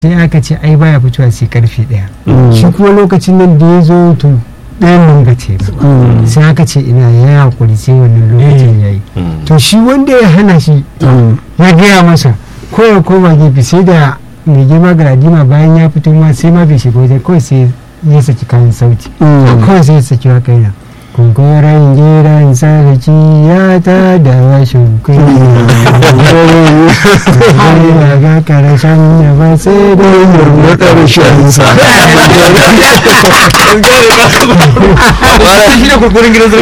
sai aka ce ai baya fitowa sai karfe daya shi kuma lokacin nan da ya zo to ɗayan nan ga ce ba sai aka ce ina ya hakuri sai wannan lokacin ya yi to shi wanda ya hana shi ya gaya masa ko ya koma gefe sai da mai girma galadima bayan ya fito ma sai ma bai shiga wajen kawai sai ya saki kayan sauti kawai sai ya saki wa kaina kunkuren gidan sarki ya ta da rashin kunya ga karshen da ba sai da na ƙarshen sa shi ne kurkurin gidan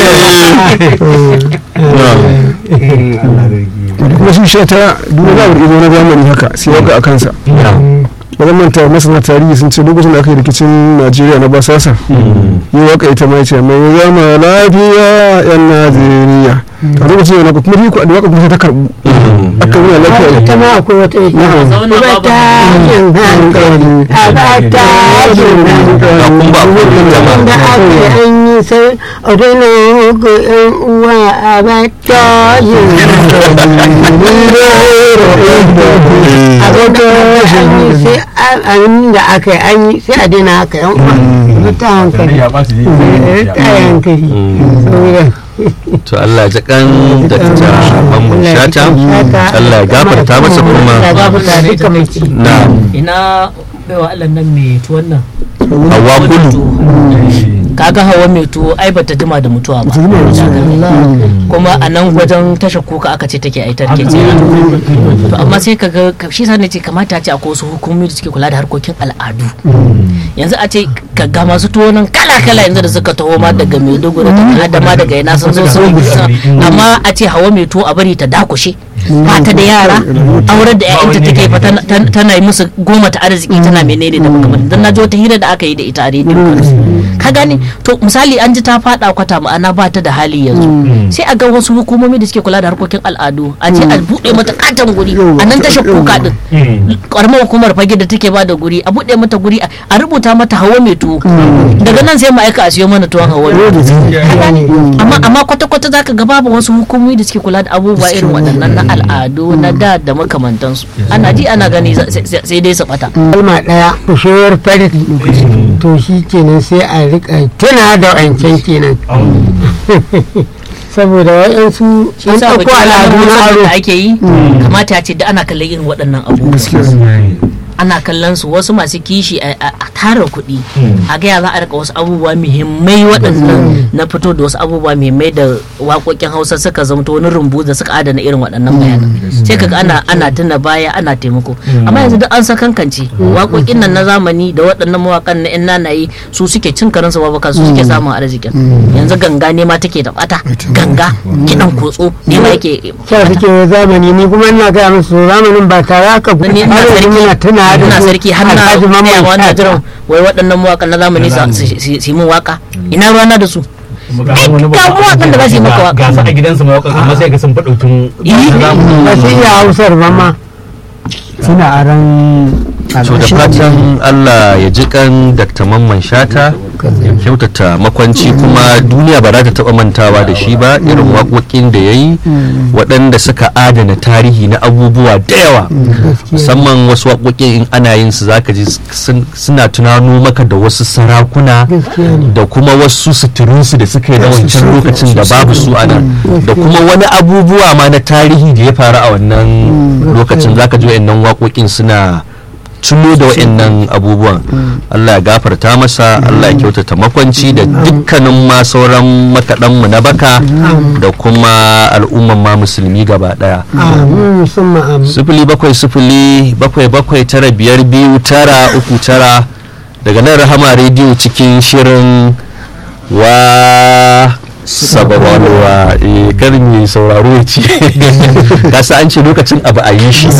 kuma shi sha ta duk da izo na zamani haka sai waka a kansa ba zan manta masana tarihi sun ce lokacin da aka yi rikicin najeriya na basasa yi waka ita mai ce mai zama lafiya yan najeriya a lokacin yana kuma riko da waka kuma ta karbu aka yi lafiya ita ma akwai wata Na'am. ba ta yin hankali a ba ta yin hankali ba da aka yi an yi sai a daina ga yan uwa a ba ta yin hankali a ga ta an yi sai an da aka yi an yi sai a daina haka yan uwa ba ta hankali Eh, ta hankali saboda to Allah ya kan da ta mamman shata Allah ya gafarta masa kuma ya gafarta duka mai ci na ina baiwa Allah nan mai tuwon nan hawa kudu kaga hawa mai tuwo ai bata jima da mutuwa ba kuma a nan wajen tashar kuka aka ce take aitar ke tsira to amma sai kaga shi sa ne ce kamata a ce akwai wasu hukumomi da suke kula da harkokin al'adu yanzu a ce ka ga masu tuwo nan kala kala yanzu da suka taho ma daga maiduguri daga adama daga ina sun zo sun amma a ce hawa mai tuwo a bari ta dakushe ba ta da yara aurar da 'ya'yanta take fa tana- tana tana yi musu goma ta arziki tana menene da makamantan dan na ji wata hira da aka yi da ita a rediyo ka gane to misali an ji ta fada kwata ma'ana ba ta da hali yanzu sai a ga wasu hukumomi da suke kula da harkokin al'adu a ce a bude mata katon guri a nan tashar kuka din karamar hukumar fage da take ba da guri a bude mata guri a a rubuta mata hawa mai tuwo daga nan sai mu aika a siyo mana tuwon hawa Ka gane? amma amma kwata kwata zaka ga babu wasu hukumomi da suke kula da abubuwa irin waɗannan na al'adu na da da makamantansu ana ji ana gani sai- sai sai dai su bata kalma ɗaya kushewar farin to shi kenan sai a rika tuna da wancan kenan saboda wa'yansu shi an yasa ɗauko bikin al'adu na ranar aro da ake yi kamata ya ce da ana kallon irin waɗannan abubuwa ana kallon su wasu masu kishi a a- a tara kuɗi a gaya za a rika wasu abubuwa muhimmai waɗannan na fito da wasu abubuwa muhimmai da waƙoƙin hausa suka zamto wani rumbu da suka adana irin waɗannan bayanan sai kaga ana ana tuna baya ana taimako amma yanzu duk an sakankance waƙoƙin nan na zamani da waɗannan mawaƙan na yan nanayi su suke cin karansu babaka su suke samun arzikin yanzu ganga ne ma take da bata ganga kiɗan kotso ne ma yake kya suke zamani ni kuma ina gaya musu zamanin ba tare aka ni ina har yanzu sarki muna tuna da ina su sarki har na Alhaji Mamman ne wannan Shata. jiran wai waɗannan mawaƙan na zamani su su yi min waka ina ruwana da su ga wani ga mawaƙan da za su yi maka waka. ga su a gidansu mawaƙan amma sai ga sun faɗo tun ba su iya hausar ba ma suna aran to da fatan Allah ya ji kan Dr. Mamman Shata ya kyautata makwanci kuma duniya ba za ta taba mantawa da shi ba irin waƙoƙin da ya yi waɗanda suka adana tarihi na abubuwa da yawa musamman wasu waƙoƙin in ana yin su zaka ji sun- suna tunano maka da wasu sarakuna da kuma wasu suturunsu da suka yi na wancan lokacin da babu su a nan da kuma wani abubuwa ma na tarihi da ya faru a wannan lokacin zaka ji wa'annan waƙoƙin suna tuno da wa'annan abubuwan Allah ya gafarta masa Allah ya kyautata makwanci da dukkanin ma sauran makaɗanmu na baka da kuma al'umman ma musulmi gaba ɗaya amin musamman amin sifili bakwai sifili bakwai bakwai tara biyar biyu tara uku tara daga nan rahama rediyo cikin shirin wa sababalwa eh kar mai sauraro ya ce gasa an ce lokacin abu a yi shi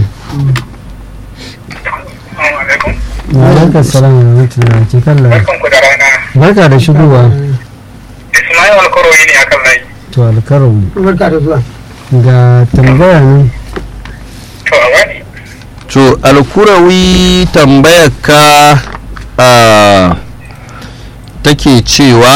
alaikum salam wa rahmatullahi ke kalla Barkanku da rana. barka da shigowa Ismail Alkoroyi ne akan layi. to alkarau barka da zuwa ga tambaya nan To a wani. to alkurawi tambayar ka ah, take cewa